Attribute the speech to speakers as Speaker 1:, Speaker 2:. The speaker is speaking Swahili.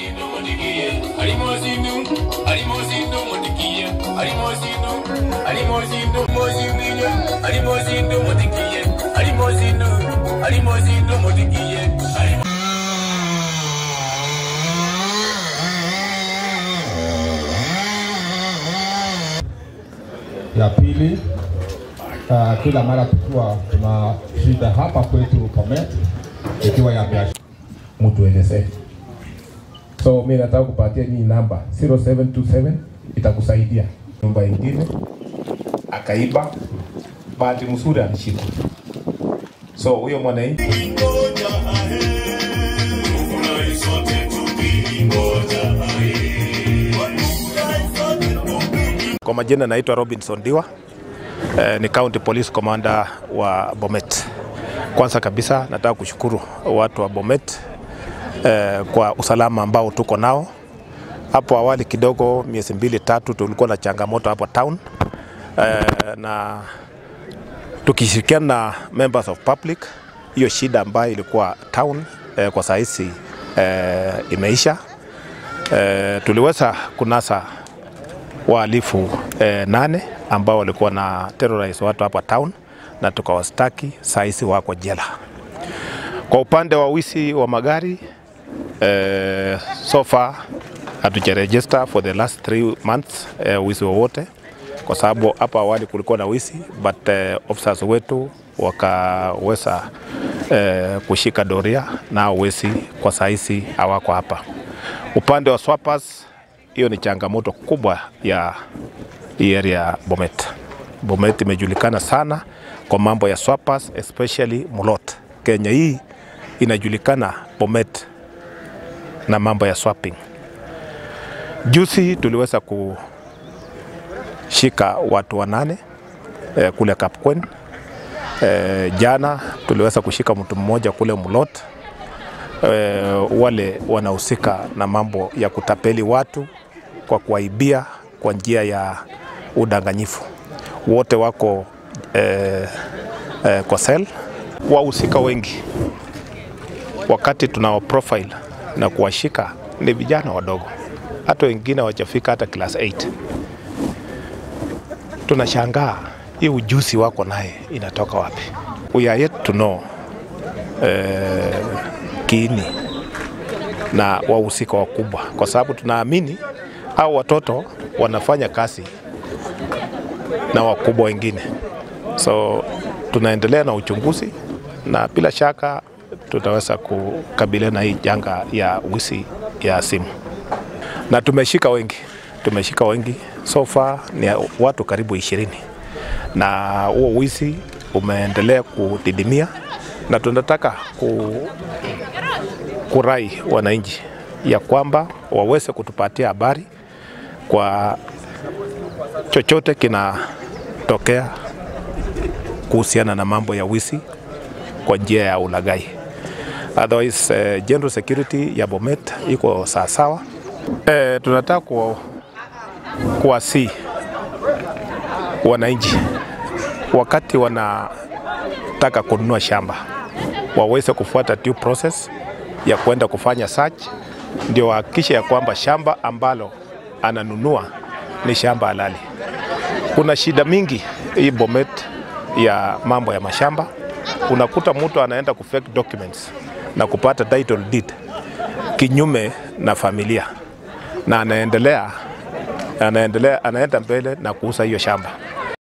Speaker 1: Alimosinu mudikiye, alimosinu, alimosinu mudikiye, alimosinu, alimosinu mosinu, alimosinu mudikiye, alimosinu, alimosinu mudikiye, alimosinu.
Speaker 2: Ya pili, uh, kila mara tukiwa tuna shida hapa kwetu Bomet, ikiwa ya biashara, mtuelezee. So mimi nataka kupatia nyinyi namba 0727 itakusaidia. Nyumba ingine akaiba, bahati mzuri alishikwa. So huyo mwananchi
Speaker 3: Kwa majina naitwa Robinson Diwa eh, ni County Police Commander wa Bomet. Kwanza kabisa nataka kushukuru watu wa Bomet eh, kwa usalama ambao tuko nao. Hapo awali kidogo, miezi mbili tatu, tulikuwa na changamoto hapo town eh, na tukishirikiana na members of public, hiyo shida ambayo ilikuwa town eh, kwa sahizi eh, imeisha. Eh, tuliweza kunasa wahalifu eh, nane ambao walikuwa na terrorize watu hapa town na tukawastaki, sahizi wako jela. Kwa upande wa wizi wa magari eh, so far hatujaregister for the last three months eh, wizi wowote, kwa sababu hapo awali kulikuwa na wizi but eh, officers wetu wakaweza eh, kushika doria na wezi kwa sahizi hawako hapa. Upande wa swappers hiyo ni changamoto kubwa ya hii area ya Bomet. Bomet imejulikana sana kwa mambo ya swappers, especially Mulot. Kenya hii inajulikana Bomet na mambo ya swapping. Juzi tuliweza kushika watu wanane eh, kule Kapkwen. Eh, jana tuliweza kushika mtu mmoja kule Mulot eh, wale wanahusika na mambo ya kutapeli watu kwa kuwaibia kwa njia ya udanganyifu. Wote wako eh, eh, kwa sel. Wahusika wengi wakati tunao profile na kuwashika ni vijana wadogo, hata wengine hawajafika hata class 8. Tunashangaa hii ujuzi wako naye inatoka wapi? We are yet to know eh, kiini na wahusika wakubwa, kwa sababu tunaamini au watoto wanafanya kazi na wakubwa wengine, so tunaendelea na uchunguzi na bila shaka tutaweza kukabiliana na hii janga ya wizi ya simu, na tumeshika wengi, tumeshika wengi so far ni watu karibu ishirini, na huo wizi umeendelea kudidimia, na tunataka ku, kurai wananchi ya kwamba waweze kutupatia habari kwa chochote kinatokea kuhusiana na mambo ya wizi kwa njia ya ulaghai. Otherwise, uh, general security ya Bomet iko sawasawa. Eh, tunataka ku, kuwasi wananchi wakati wanataka kununua shamba waweze kufuata due process ya kwenda kufanya search, ndio wahakikishe ya kwamba shamba ambalo ananunua ni shamba halali. Kuna shida mingi hii Bomet ya mambo ya mashamba. Unakuta mtu anaenda ku fake documents na kupata title deed kinyume na familia, na anaendelea anaendelea anaenda mbele na kuuza hiyo shamba.